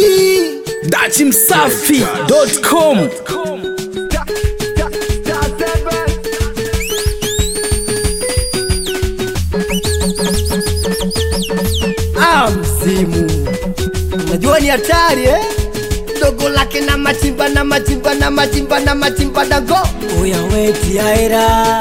dachimsafi.com Ah, msimu unajua ni hatari eh? dogo lake na machimba na machimba na machimba na machimba dago oya we tiaera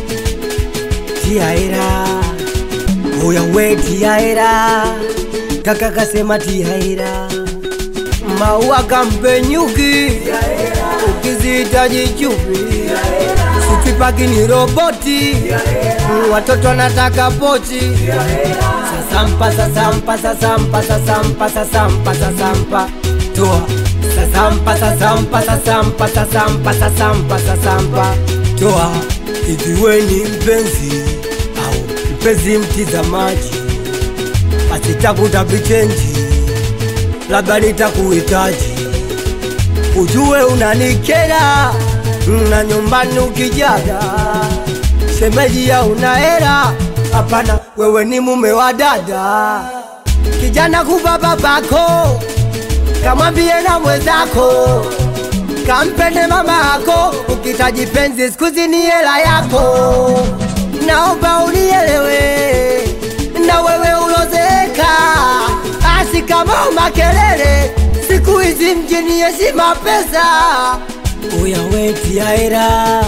tiaera oya we tiaera kaka kasema tiaera maua kampe nyuki ukizihitaji chupi sipipaki ni roboti watoto wanataka pochi sasampa sasampa sasampa sasampa sasampa sasampa toa sasampa sasampa sasampa sasampa sasampa sasampa toa hivi we ni mpenzi au mpenzi mtizamaji basi tafuta vichenji labda nitakuhitaji ujue unanikera na nyumbani ukijaga shemeji ya una hera hapana wewe ni mume wa dada kijana kupa babako kamwambie na mwenzako kampende mama yako ukitaji penzi skuzi ni hela yako naomba unielewe na wewe ulozeeka asi kama makelele siku hizi mjini heshima pesa uya we tiaera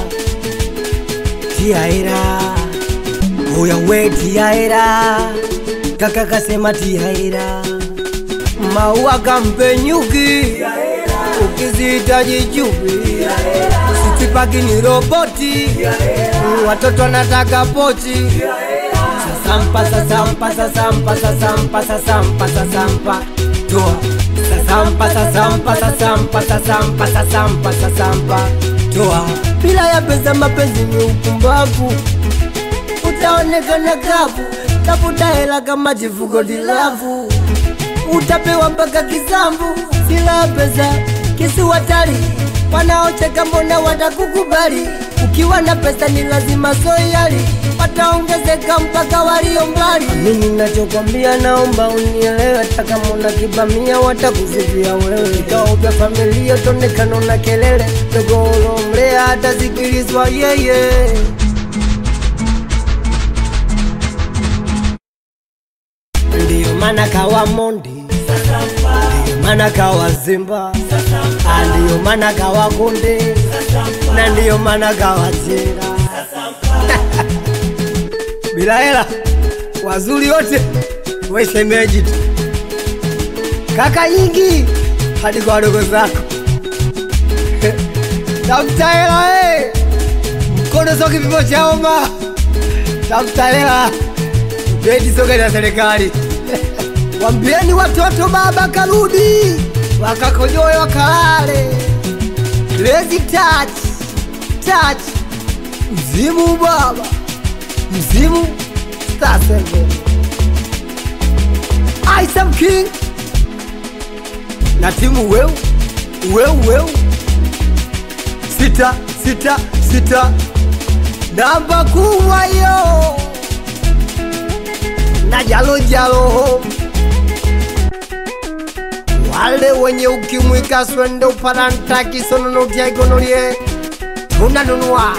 tiaera uya we tiaera kaka kasema tiaera maua kampe nyuki ukizihitaji chupi sitipaki ni roboti watoto wanataka pochi sasampa sasampa sasampa sasampa sasampa sasampa toa sasampa sasampa sasampa sasampa sasampa sasampa toa bila ya pesa mapenzi ni upumbavu utaonekana kavu tafuta hela kama jifuko dilavu utapewa mpaka kisambu sila pesa kisiwatali wanaocheka mbona watakukubali ukiwa na pesa ni lazima soyali wataongezeka mpaka walio mbali mimi nachokwambia naomba unielewe hata kama una kibamia watakusifia wewe vikao vya familia tonekano na kelele dogolomlea hatasikilizwa yeye ndiyo maana kawa mondi ndiyo maana kawa zimba Ah, ndiyo maana kawa konde na ndiyo maana kawa chenga bila hela wazuri wote wesemeji tu kaka nyingi hadi kwa wadogo zako tafuta hela eh. mkono sio kipimo cha homa tafuta hela bedi sio gari ya serikali wambieni watoto baba karudi wakakojoe wakalale Crazy touch touch mzimu baba mzimu stasego Isam King na timu weu weu weu sita sita sita namba kubwa yo na jalo jalo wale wenye ukimwi kaswende uparanta kisononotiaigonolie tunanunua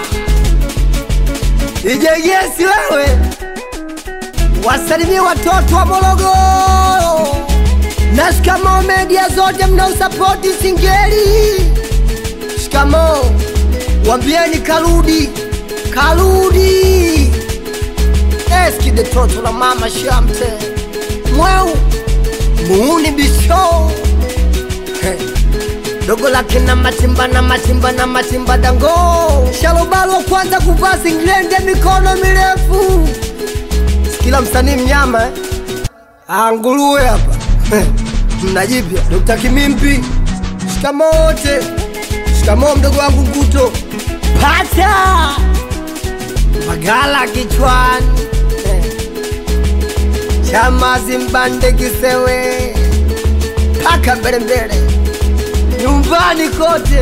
ijegesi wewe wasalimie watoto wa Morogoro na shikamo media zote mnaosapoti Singeli. Shikamo, wambieni karudi, karudi. Eski de toto la mama Shamte mweu muuni bisho He. dogo lake na matimba na matimba na matimba dango shalobalo wa kwanza kuvaa singlende mikono mirefu kila msanii mnyama eh? Ah, nguruwe hapa Eh, mnajipya Dr. Kimimpi shikamo wote shikamo mdogo wangu Nguto pata magala kichwani Eh, chamazi mbande kisewe paka mbele mbele nyumbani kote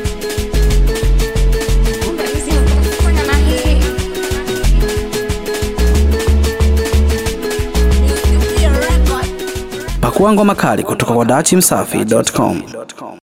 Fanya na hii. Pakua ngoma kali kutoka kwa dachimsafi.com.